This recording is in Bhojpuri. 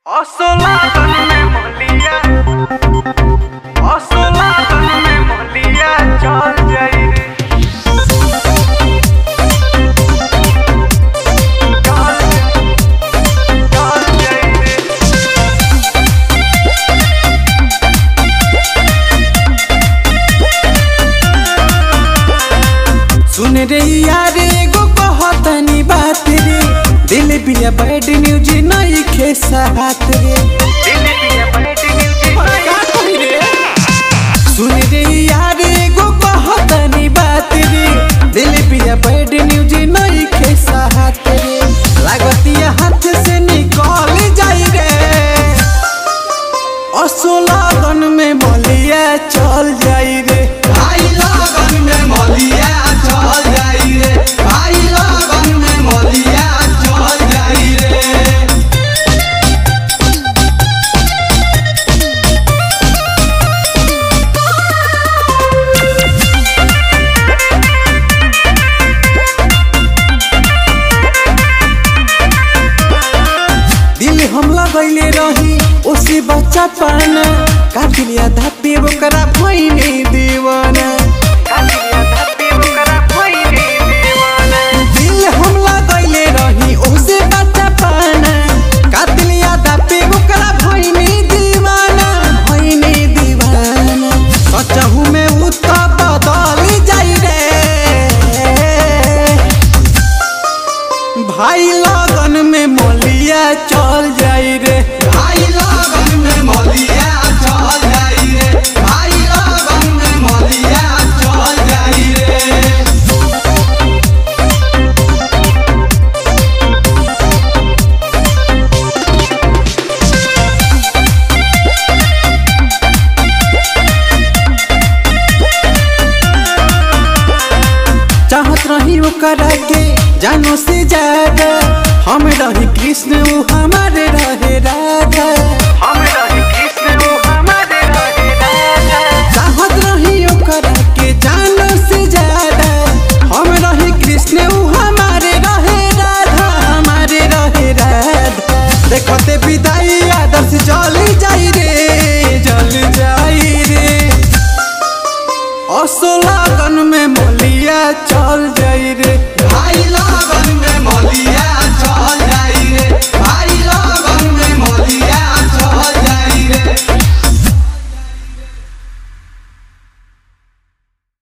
Osolaton में मोलिया Osolaton में मोलिया चल जाई रे चल चल जाई रे सुन रे यार एगो कहतनी बात रे दिल बिया बैड न्यूज नहीं खे साथ रे दिल दिया बैठ न्यूज़ का कही रे सुन रे यार एगो कहतनी बात रे दिल बिया बैड न्यूज नहीं खे साथ रे लागतिया हाथ से निकल जाई रे असोलागन में मलिया चल जाई रे आई लगन में मलिया चल जाई रे आई लगन में मलिया चल जाई रे दिल हम लगैले रही उसी बच्चा पाना काटिलिया धापे ओकरा भइने दीवाना काटिया धप्पी ओकरा भइले दीवाना दिल हम लगैले रही उसी बच्चा पाना काटिलिया धापे ओकरा भइने दीवाना भइने दीवाना सचहु में उत बदल जाई रे भाई लगन में मलिया चल जाई रे आई लगन में मलिया चल जाई रे आई लगन में मलिया चल जाई रे चाहत रही ओकरा के जानो से ज्यादा हम रही कृष्ण वो हमारे रहे राधा हम रहे कृष्ण वो हमारे रहे राजा चाहत रही ओकरा के जानो से ज्यादा हम रही कृष्ण वो हमारे रहे राधा हमारे रहे राधा देखते विदाई आदर्श जल जाई रे जल जाई रे असो लगन में मलिया चल जाई रे आई लगन